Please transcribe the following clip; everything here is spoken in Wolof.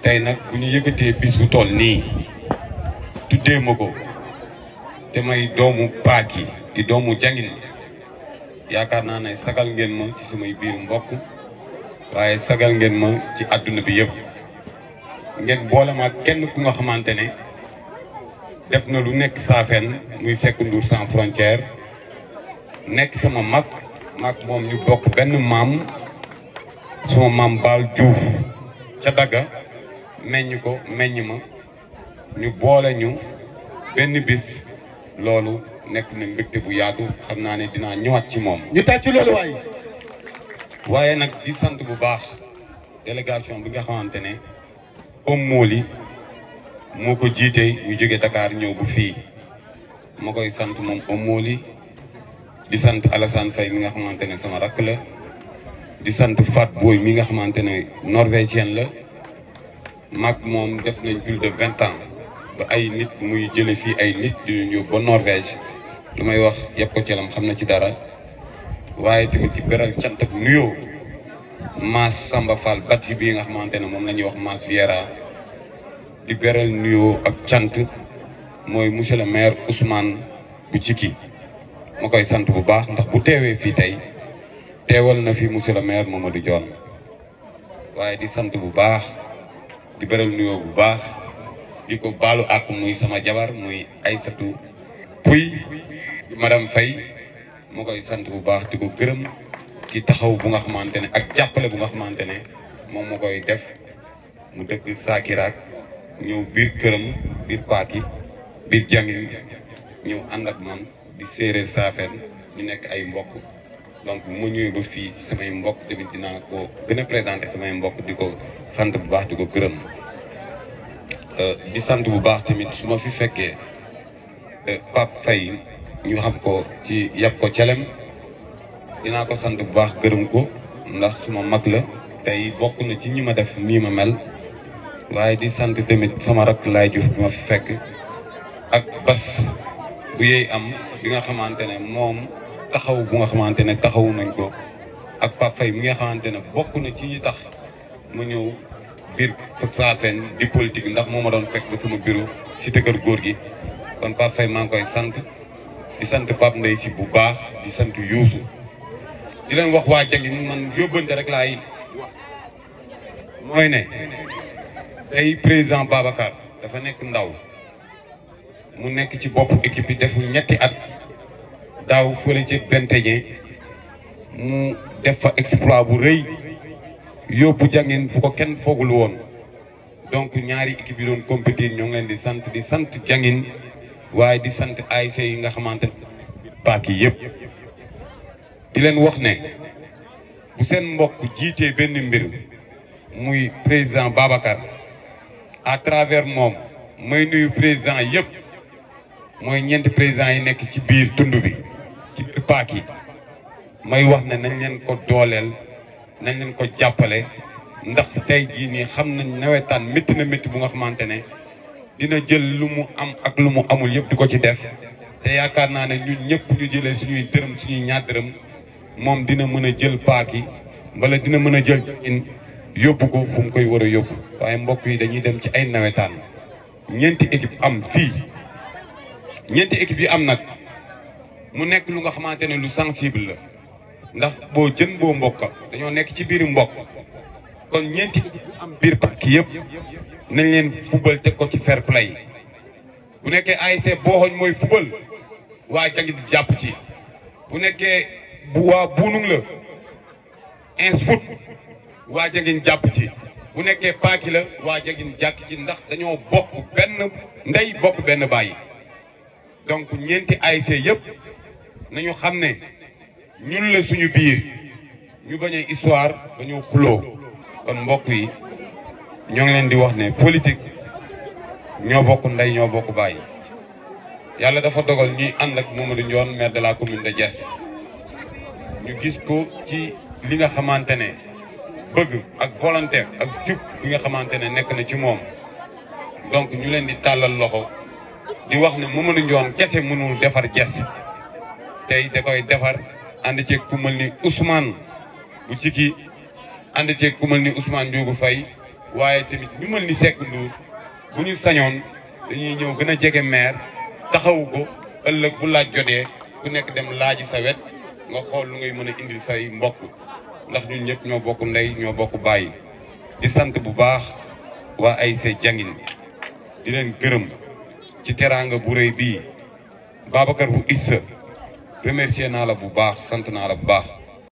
tey nag bu ñu yëkkatee bis bu toll nii tuddee ma ko te may doomu paaki di doomu jangin yaakaar naa ne sagal ngeen ma ci samay biir mbokk waaye sagal ngeen ma ci àdduna bi yëpp ngeen boole ma kenn ku nga xamante ne def na lu nekk saafeen muy fekk Ndour sans frontière nekk sama mag mag moom ñu bokk benn maam sama maam Baal Diouf ca dagga meññ ko meññ ma ñu boole ñu benn bis loolu nekk na mbégte bu yaatu xam naa ne dinaa ñëwaat ci moom. ñu tàcc loolu waay. waaye nag di sant bu baax délégation bi nga xamante ne Oum Moli moo ko jiite ñu jóge Dakar ñëw bu fii ma koy sant moom Oum Moli di sant Alassane Faye mi nga xamante ne sama rakk la di sant Fat Boy mi nga xamante ne norvégienne la mag moom def nañ plus de vingt ans ba ay nit muy jële fii ay nit di ñu ba Norvège lu may wax yëpp ko celam xam na ci dara waaye tamit di beral cant ak nuyoo Mass Samba Fall batti bii nga xamante ne moom la ñuy wax Mass Viera di beral nuyoo ak cant mooy monsieur le maire Ousmane bu Cikki ma koy sant bu baax ndax bu teewee fii tey teewal na fi monsieur le maire Mamadou Dione waaye di sant bu baax di beral nuyoo bu baax di ko baalu àq muy sama jabar muy Aysatu Puy di madame Faye moo koy sant bu baax di ko gërëm ci taxaw bu nga xamante ne ak jàppale bu nga xamante ne moom moo koy def mu dëkk Sakiraak ñëw biir këram biir paaki biir jàngi ñëw ànd ak man di séeréer saafeen ñu nekk ay mbokk donc bu ma ñëwee ba fii samay mbokk tamit dinaa ko gën a présenté samay mbokk di ko sant bu baax di ko gërëm di sant bu baax tamit su ma fi fekkee Pape Faye ñu xam ko ci yàpp ko celem dinaa ko sant bu baax gërëm ko ndax suma mag la tey bokk na ci ñi ma def nii ma mel waaye di sant tamit sama rakk laay Diouf bi ma fi fekk ak bas bu yey am bi nga xamante ne moom taxaw bu nga xamante ne taxawu nañ ko ak Pape Faye mi nga xamante ne bokk na ci ñi tax mu ñëw biir Saafeen di politique ndax moo ma doon fekk ba sama bureau ci kër góor gi kon Pape Faye maa ngi koy sant di sant Pape Ndeye si bu baax di sant Youssou di leen wax waa Jangin man yóbbante rek laay wax mooy ne tey président Babacar dafa nekk ndaw mu nekk ci bopp équipe bi deful ñetti at daaw fële ci Benteñe mu def fa exploit bu rëy yóbbu Jangin fu ko kenn foogul woon donc ñaari équipe yi doon compétir ñoo ngi leen di sant di sant Jangin waaye di sant ASC yi nga xamante ne paak yi yëpp di leen wax ne bu seen mbokk jiitee benn mbir muy président Babacar à travers moom may nuyu président yëpp mooy ñeenti président yi nekk ci biir tund bi ci biir paak yi may wax ne nañ leen ko dooleel nañ leen ko jàppale ndax tey jii nii xam nañ nawetaan métti na métti bu nga xamante ne dina jël lu mu am ak lu mu amul yëpp di ko ci def te yaakaar naa ne ñun ñëpp ñu jëlee suñuy dërëm suñuy ñaar dërëm moom dina mën a jël paaki wala dina mën a jël in yóbbu ko fu mu koy war a yóbbu waaye mbokk yi dañuy dem ci ay nawetaan ñeenti équipe am fii ñeenti équipe yi am nag mu nekk lu nga xamante ne lu sensible la ndax boo jën boo mbokka dañoo nekk ci biir mbokk kon ñeenti équipe am biir paaki yëpp nañ leen fubal teg ko ci fair play bu nekkee ASC booxoñ mooy fubal waa Jangin jàpp ci bu nekkee bu waa buunung la ins foot waa Jangin jàpp ci bu nekkee paaki la waa Jangin jàkk ci ndax dañoo bokk benn ndey bokk benn bàyyi donc ñeenti ASC yëpp nañu xam ne ñun la suñu biir ñu bañ a histoire dañoo xuloo kon mbokk yi ñoo ngi leen di wax ne politique ñoo bokk ndey ñoo bokk bàyyi yàlla dafa dogal ñuy ànd ak Mamadou Ndione maire de la commune de Diass ñu gis ko ci li nga xamante ne bëgg ak volontaire ak jub bi nga xamante ne nekk na ci moom donc ñu leen di tàllal loxo di wax ne Mamadou Ndione kese mënul defar Diass tey da koy defar ànd ceeg ku mel ni Ousmane bu Cikki ànd ceeg ku mel ni Ousmane Ndiogu Faye waaye tamit ñu mel ni Seck Ndour bu ñu sañoon dañuy ñëw gën a jege maire taxawu ko ëllëg bu laaj jotee ku nekk dem laaji sa wet nga xool lu ngay mën a indil say mbokk ndax ñun ñëpp ñoo bokk ndey ñoo bokk bàyyi di sant bu baax waa ASC Jangin di leen gërëm ci teraanga bu rëy bii Babacar bu Issa remercier naa la bu baax sant naa la bu baax